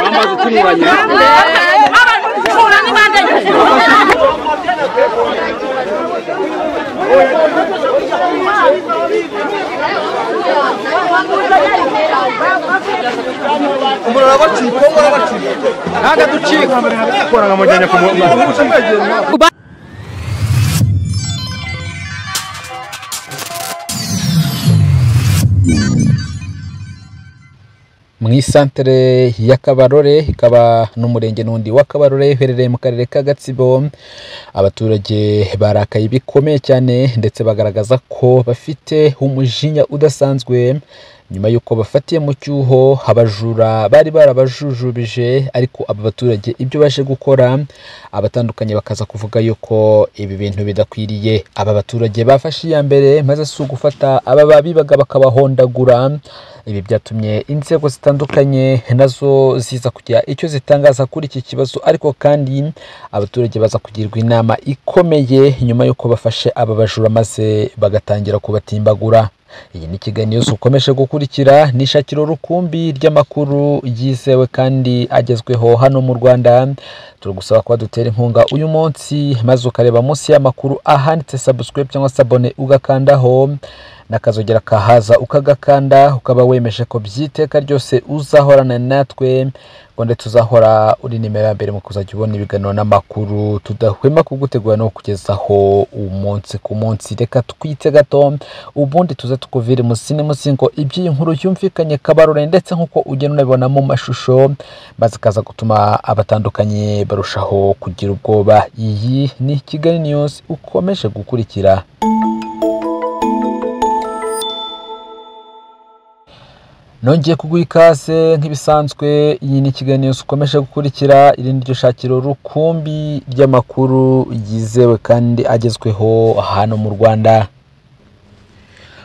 amazi utunganya ntabwo ducika korana mujyanye ku muntu mu isantere ya kabarore ikaba n'umurenge n'undi wa kabarore uherereye mu karere ka gatsibo abaturage barakaye bikomeye cyane ndetse bagaragaza ko bafite umujinya udasanzwe nyuma y'uko bafatiye mu cyuho abajura bari barabajujubije ariko aba baturage ibyo baje gukora abatandukanye bakaza kuvuga yuko ibi bintu bidakwiriye aba baturage bafashe iya mbere maze si ugufata aba babibaga bakabahondagura ibi byatumye inzego zitandukanye nazo ziza kugira icyo zitangaza kuri iki kibazo ariko kandi abaturage baza kugirwa inama ikomeye nyuma y'uko bafashe aba bajura maze bagatangira kubatimbagura iyi ni ikiganiro ukomeje gukurikira ni ishakiro rukumbi ry'amakuru yizewe kandi agezweho hano mu rwanda turagusaba kuba dutera inkunga uyu munsi maze ukareba munsi y'amakuru ahanditse subscribe cyangwa se abone ugakandaho n'akazogera kahaza ukagakanda ukaba wemeje ko by'iteka ryose uzahorana natwe ngo ndetse uzahora uri nimero ya mbere mu kuzajya ubona ibiganiro n'amakuru tudahwema kugutegura no kukugezaho umunsi ku munsi reka twite gato ubundi tuze tukuvire musini munsi ngo iby'iyi nkuru yumvikanye kabarore ndetse nk'uko ugenda unabibona mu mashusho maze ikaza gutuma abatandukanye barushaho kugira ubwoba iyi ni kigali news ukomeje gukurikira nongeye kuguha ikaze nk'ibisanzwe iyi ni ikiganiro ukomeje gukurikira iri ni ryo shakiro rukumbi ry'amakuru yizewe kandi agezweho hano mu rwanda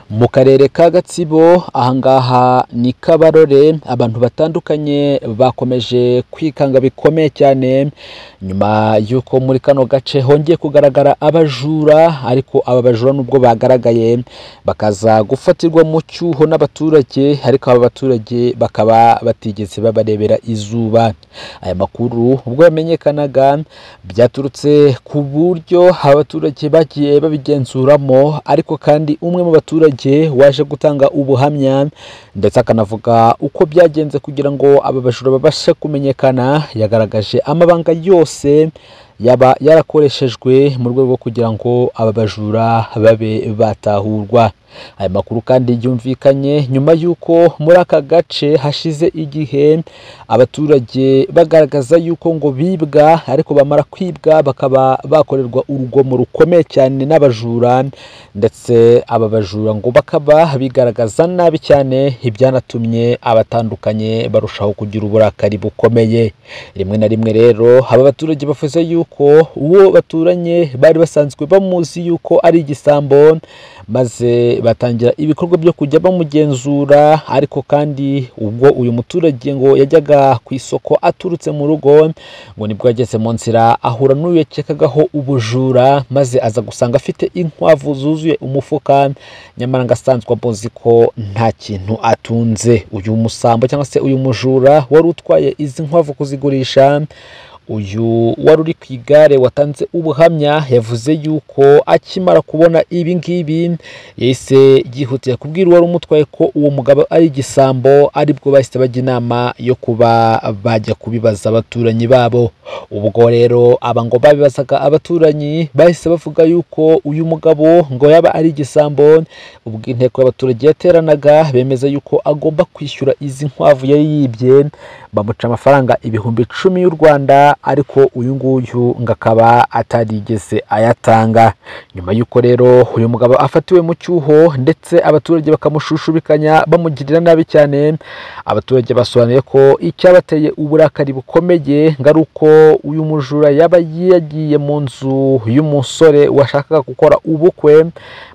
mu karere ka gatsibo ahangaha ni kabarore abantu batandukanye bakomeje kwikanga bikomeye cyane nyuma y'uko muri kano gace hongeye kugaragara abajura ariko aba bajura nubwo bagaragaye bakaza gufatirwa mu cyuho n'abaturage ariko aba baturage bakaba batigeze babarebera izuba aya makuru ubwo yamenyekanaga byaturutse ku buryo abaturage bagiye babigenzuramo ariko kandi umwe mu baturage waje gutanga ubuhamya ndetse akanavuga uko byagenze kugira ngo aba bajura babashe kumenyekana yagaragaje amabanga yose yaba yarakoreshejwe mu rwego rwo kugira ngo aba bajura babe batahurwa aya makuru kandi yumvikanye nyuma y'uko muri aka gace hashize igihe abaturage bagaragaza y'uko ngo bibwa ariko bamara kwibwa bakaba bakorerwa urugomo rukomeye cyane n'abajura ndetse aba bajura ngo bakaba bigaragaza nabi cyane ibyanatumye abatandukanye barushaho kugira uburakari bukomeye rimwe na rimwe rero aba baturage bavuze y'uko uwo baturanye bari basanzwe bamuzi y'uko ari igisambo maze batangira ibikorwa byo kujya bamugenzura ariko kandi ubwo uyu muturage ngo yajyaga ku isoko aturutse mu rugo ngo nibwo yageze mu nzira ahura n'uyu yakekagaho ubujura maze aza gusanga afite inkwavu zuzuye umufuka nyamara ngo asanzwe amuzi ko nta kintu atunze uyu musambo cyangwa se uyu mujura wari utwaye izi nkwavu kuzigurisha uyu wari uri ku igare watanze ubuhamya yavuze yuko akimara kubona ibi ngibi yahise yihutira kubwira uwari umutwaye ko uwo mugabo ari igisambo aribwo bahise bajya inama yo kuba bajya kubibaza abaturanyi babo ubwo rero aba ngo babibazaga abaturanyi bahise bavuga yuko uyu mugabo ngo yaba ari igisambo ubwo inteko y'abaturage yateranaga bemeza yuko agomba kwishyura izi nkwavu yari yibye bamuca amafaranga ibihumbi icumi y'u rwanda ariko uyu nguyu ngo akaba atarigeze ayatanga nyuma y'uko rero uyu mugabo afatiwe mu cyuho ndetse abaturage bakamushushubikanya bamugirira nabi cyane abaturage basobanuye ko icyabateye uburakari bukomeye ngo ari uko uyu mujura yaba yagiye mu nzu y'umusore washakaga gukora ubukwe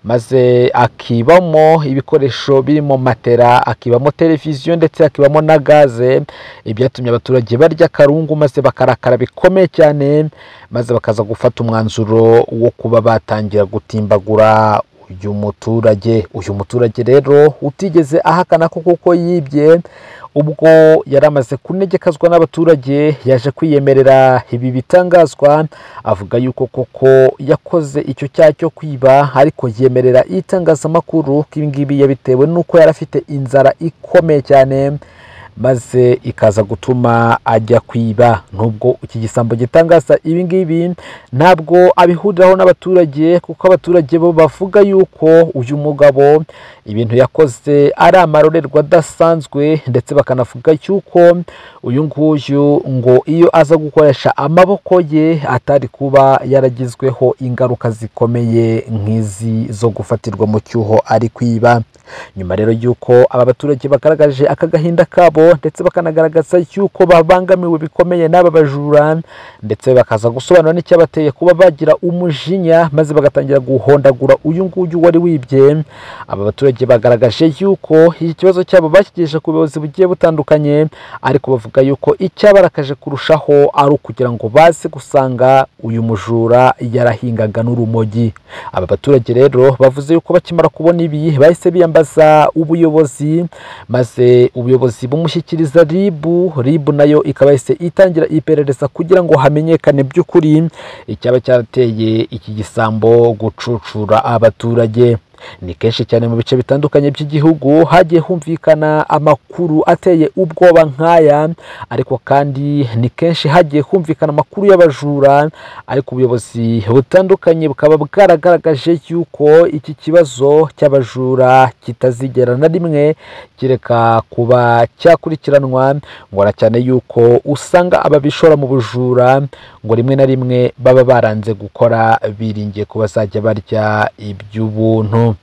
maze akibamo ibikoresho birimo matera akibamo televiziyo ndetse akibamo na gaze ibyatumye abaturage barya akarungu maze bakarakara bikomeye cyane maze bakaza gufata umwanzuro wo kuba batangira gutimbagura uyu muturage uyu muturage rero utigeze ahakana ko kuko yibye ubwo yari amaze kunegekazwa n'abaturage yaje kwiyemerera ibi bitangazwa avuga yuko koko yakoze icyo cyaha cyo kwiba ariko yemerera itangazamakuru ko ibi ngibi yabitewe n'uko yari afite inzara ikomeye cyane maze ikaza gutuma ajya kwiba nubwo iki gisambo gitangaza ibi ngibi ntabwo abihuriraho n'abaturage kuko abaturage bo bavuga yuko uyu mugabo ibintu yakoze ari amarorerwa adasanzwe ndetse bakanavuga yuko uyu nguyu ngo iyo aza gukoresha amaboko ye atari kuba yaragizweho ingaruka zikomeye nk'izi zo gufatirwa mu cyuho ari kwiba nyuma rero y'uko aba baturage bagaragaje aka gahinda kabo ndetse bakanagaragaza y'uko babangamiwe bikomeye n'aba bajura ndetse bakaza gusobanura n'icyabateye kuba bagira umujinya maze bagatangira guhondagura uyu nguyu wari wibye aba baturage bagaragaje y'uko iki kibazo cyabo bakigejeje ku buyobozi bugiye butandukanye ariko bavuga y'uko icyabarakaje kurushaho ari ukugira ngo baze gusanga uyu mujura yarahingaga n'urumogi aba baturage rero bavuze yuko bakimara kubona ibi bahise biyambaza ubuyobozi maze ubuyobozi bumushyikiriza ribu ribu nayo ikaba yahise itangira iperereza kugira ngo hamenyekane by'ukuri icyaba cyarateye iki gisambo gucucura abaturage ni kenshi cyane mu bice bitandukanye by'igihugu hagiye humvikana amakuru ateye ubwoba nk'aya ariko kandi ni kenshi hagiye humvikana amakuru y'abajura ariko ubuyobozi butandukanye bukaba bwaragaragaje yuko iki kibazo cy'abajura kitazigera na rimwe kireka kuba cyakurikiranwa ngo na cyane yuko usanga ababishora mu bujura ngo rimwe na rimwe baba baranze gukora biringiye ko bazajya barya iby'ubuntu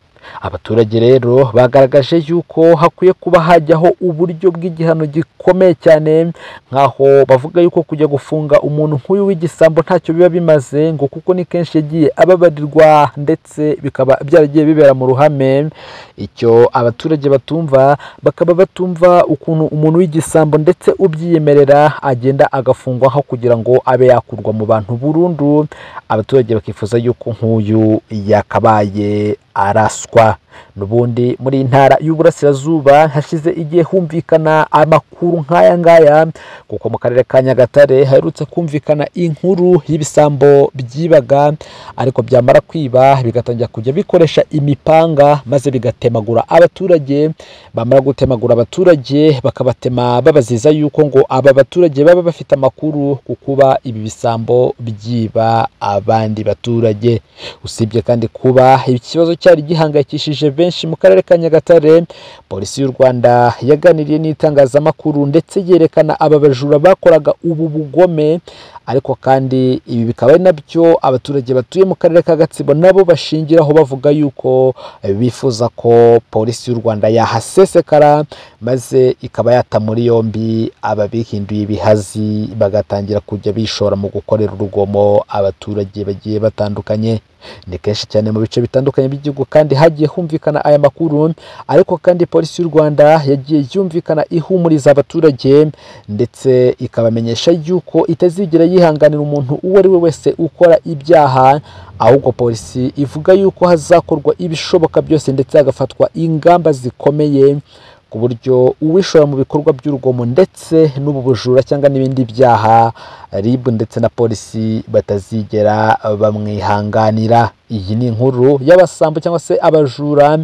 abaturage rero bagaragaje yuko hakwiye kuba hajyaho uburyo bw'igihano gikomeye cyane nk'aho bavuga yuko kujya gufunga umuntu nk'uyu w'igisambo ntacyo biba bimaze ngo kuko ni kenshi yagiye ababarirwa ndetse bikaba byaragiye bibera mu ruhame icyo abaturage batumva bakaba batumva ukuntu umuntu w'igisambo ndetse ubyiyemerera agenda agafungwaho kugira ngo abe yakurwa mu bantu burundu abaturage bakifuza yuko nk'uyu yakabaye araswa n'ubundi muri iyi ntara y'uburasirazuba hashize igihe humvikana amakuru nk'aya ngaya kuko mu karere ka nyagatare haherutse kumvikana inkuru y'ibisambo byibaga ariko byamara kwiba bigatangira kujya bikoresha imipanga maze bigatemagura abaturage bamara gutemagura abaturage bakabatema babaziza yuko ngo aba baturage baba bafite amakuru ku kuba ibi bisambo byiba abandi baturage usibye kandi kuba iki kibazo cyari gihangayikishije benshi mu karere ka nyagatare polisi y'u rwanda yaganiriye n'itangazamakuru ndetse yerekana aba bajura bakoraga ubu bugome ariko kandi ibi bikaba ari nabyo abaturage batuye mu karere ka gatsibo nabo bashingiraho bavuga yuko bifuza ko polisi y'u rwanda yahasesekara maze ikaba yata muri yombi aba bihinduye ibihazi bagatangira kujya bishora mu gukorera urugomo abaturage bagiye batandukanye ni kenshi cyane mu bice bitandukanye by'igihugu kandi hagiye humvikana aya makuru ariko kandi polisi y'u rwanda yagiye yumvikana ihumuriza abaturage ndetse ikabamenyesha yuko itazigera yihanganira umuntu uwo ari we wese ukora ibyaha ahubwo polisi ivuga yuko hazakorwa ibishoboka byose ndetse hagafatwa ingamba zikomeye ku buryo uwishora mu bikorwa by'urugomo ndetse n'ubu bujura cyangwa n'ibindi byaha RIB ndetse na polisi batazigera bamwihanganira iyi ni inkuru y'abasambo cyangwa se abajura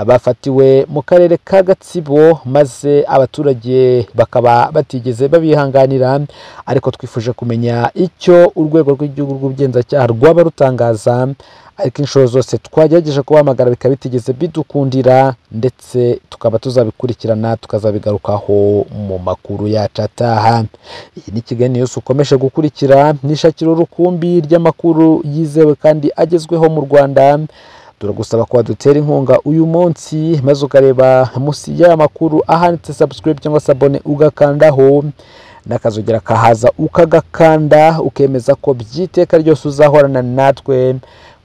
bafatiwe mu karere ka gatsibo maze abaturage bakaba batigeze babihanganira ariko twifuje kumenya icyo urwego rw'igihugu rw'ubugenzacyaha rwaba rutangaza ariko inshuro zose twagerageje kubahamagara bikaba bitigeze bidukundira ndetse tukaba tuzabikurikirana tukazabigarukaho mu makuru yacu ataha iyi ni kiganiro yose ukomeje gukurikira nishakiro rukumbi ry'amakuru yizewe kandi agezweho mu rwanda turagusaba ko wadutera inkunga uyu munsi maze ukareba munsi y'aya makuru ahanditse subscribe cyangwa se abone ugakandaho n'akazogera kahaza ukagakanda ukemeza ko by'iteka ryose uzahorana natwe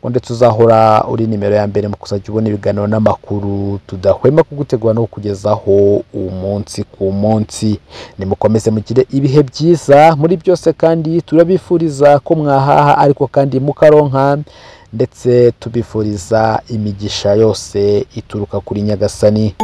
ndetse uzahora uri nimero ya mbere mu kuzajya ubona ibiganiro n'amakuru tudahwema kugutegura no kukugezaho umunsi ku munsi nimukomeze mugire ibihe byiza muri byose kandi turabifuriza ko mwahaha ariko kandi mukaronka ndetse tubifuriza imigisha yose ituruka kuri nyagasani